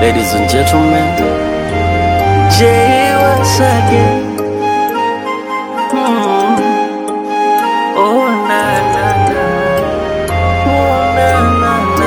Ladies and gentlemen, Jay once again. Mm. Oh na na na, oh na na na.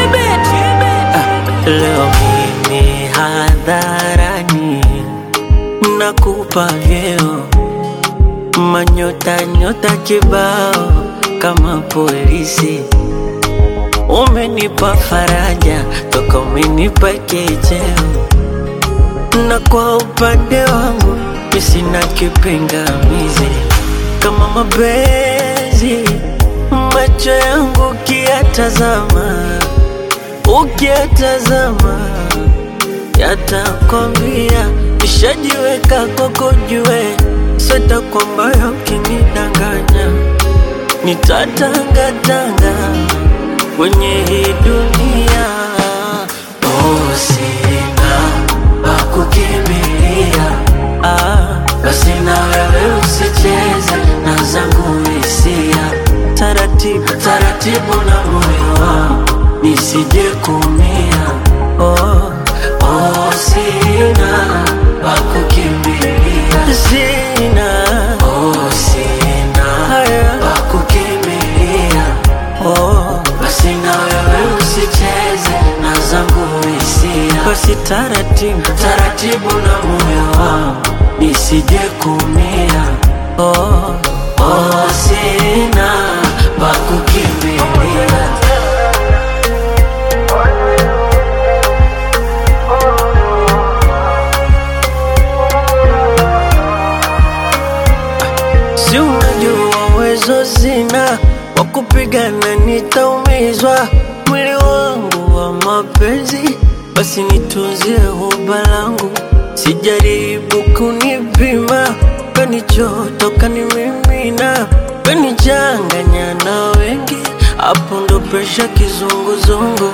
Ah, Leo mimi hadharani nakupa vyeo manyota nyota kibao kama polisi Umenipa faraja toka umenipa kicheo, na kwa upande wangu mi sina kipingamizi. Kama mapenzi macho yangu ukiyatazama, ukiyatazama yatakwambia nishajiweka kwako, jue sweta kwamba ukinidanganya nitatangatanga kwenye hii dunia. Oh, sina pa kukimbilia, ah, basi na wewe usicheze na zangu hisia, taratibu taratibu na moyo wangu nisije kumia. Oh, oh, sina pa kukimbilia, sina oh, sina pa kukimbilia Oh, basi na wewe usicheze na zangu hisia, basi taratibu taratibu na moyo wangu nisije kumia. Oh, oh, sina pa kukimbilia. Si unajua uwezo sina wa kupigana, nitaumizwa mwili wangu wa mapenzi, basi nitunzie huba langu, sijaribu kunipima, kanichoto kanimimina, kanichanganya na wengi, hapo ndo presha kizunguzungu.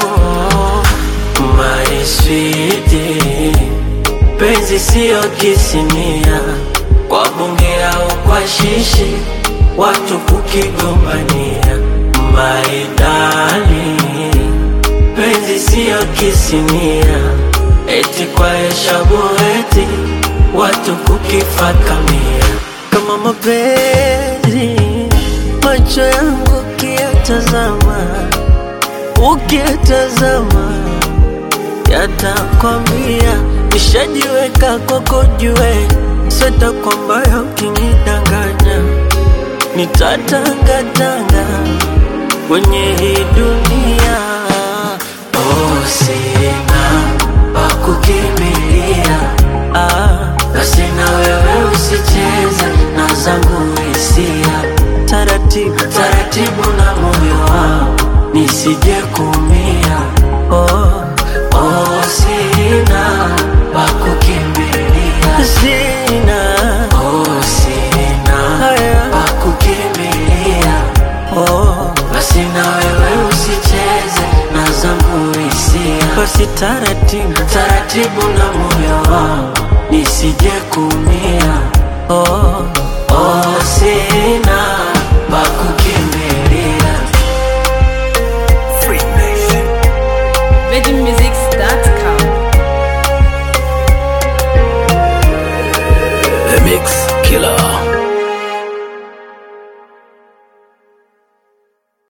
My sweetie, penzi siyo kisinia kwa bunge au kwa shishi, watu kukigombania. Maidani, penzi siyo kisinia, eti kwa heshabu eti watu kukifakamia. Kama mapenzi macho yangu ukiyatazama, ukiyatazama yatakwambia nishajiweka kwako, jue sweta kwamba ukinidanganya nitatangatanga kwenye hii dunia. Oh, sina pa kukimbilia, ah, basi na wewe usicheze na zangu hisia, taratibu taratibu na moyo wangu nisije kumia. Oh, oh, sina pa kukimbilia, sina oh, sina pa kukimbilia. Oh, basi na wewe usicheze na zangu hisia, basi taratibu taratibu na moyo wangu nisije kumia. Oh, oh, sina